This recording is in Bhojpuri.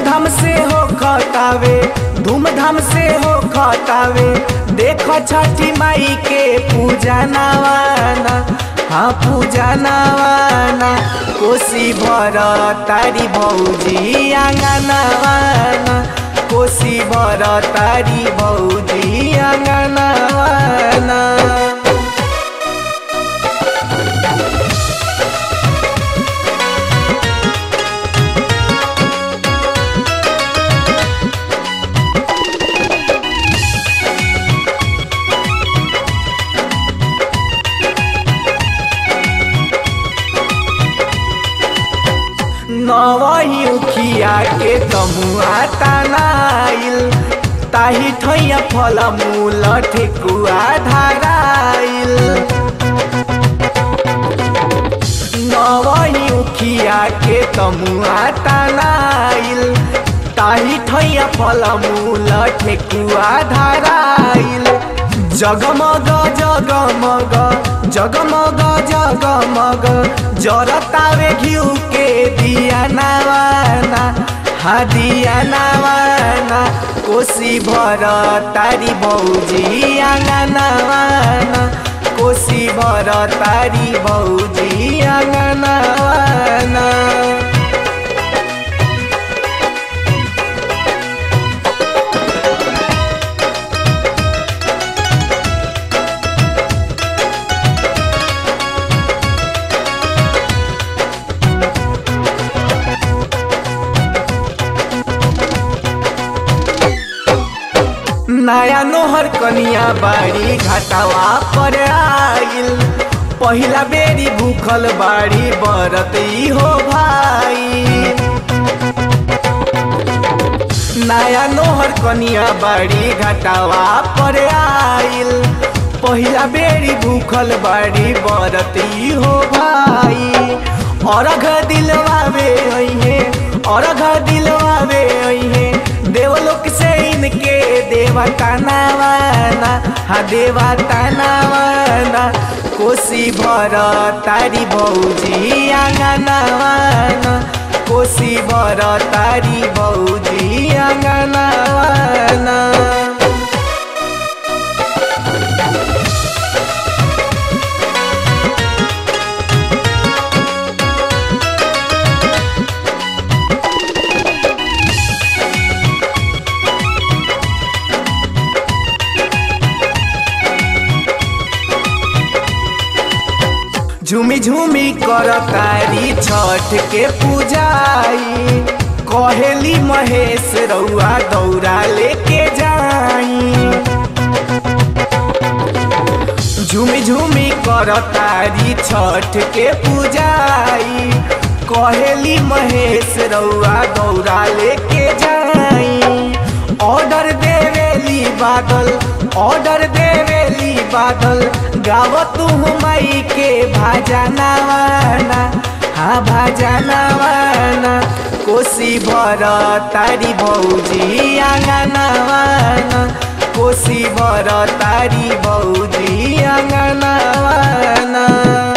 धूमधाम से हो खतावे धूमधाम से हो खतावे देखो छठी माई के पूजा नवाना हाँ पूजा नवाना कोसी भर तारी भौजी आंगनवाना कोसी भर तारी भौजी आंगनवाना नवही उखिया के तमुआ तनाइल ताही ठैया फल मूल ठेकुआ धराइल नवही उखिया के तमुआ तनाइल ताही ठैया फल मूल ठेकुआ धराइल जगमग जगमग जगमग जगमग जरतावे घिउ के दिया नवाना हा दिया नवाना कोसी भर तारी भौजी आंगनवाना कोसी भर तारी भौजी आंगनवाना नया नोहर कनिया बाड़ी घाटावा पर आइल पहिला बेरी भूखल बाड़ी बरत हो भाई नया नोहर कनिया बाड़ी घाटावा पर आइल पहिला बेरी भूखल बाड़ी बरत हो भाई अरघ दिलवावे अइहे अरघ दिलवावे अइहे देवलोक से इनके देवता नवाना हा देवता नवाना कोसी भर तारी भौजी आंगनवाना कोसी भर तारी भौजी आंगनवाना झूमी झूमी कर तारी छठ के पूजाई कहेली महेश रउआ दौरा लेके जाई झूमी झूमी कर तारी छठ के पूजाई कहेली महेश रउआ दौरा लेके जाई ऑर्डर देवेली बादल ऑर्डर देवेली बादल गावत माई के भाजा नवाना हाँ भाजा नवाना कोसी भर तारी भौजी आंगनवाना कोसी भर तारी भौजी आंगनवाना